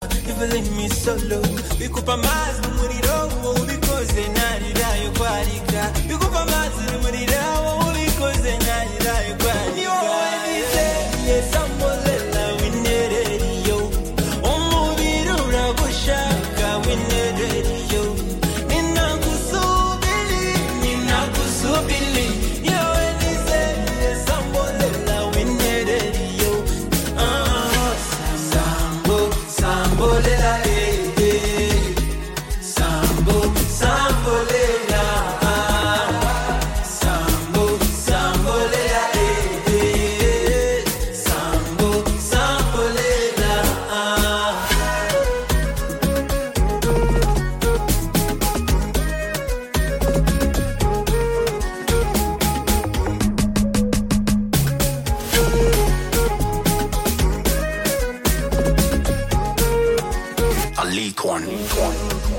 never leave me solo bikupa amazi umuriro wowe ubikoze narirayo kwarika bikupa amazi umuriro wowe ubikoze narirayo kwarika ni wowe nizeye samulela winereriyo umubiri uragushaka winereriyo ninagusubiri ninagusubiri ni wowe nizeye samulela winereriyo Ah, sambo sambolela eh, eh. sambo sambolela ah. sambo sambolela eh, eh. sambo sambolela ah. Ali Corny. Corny.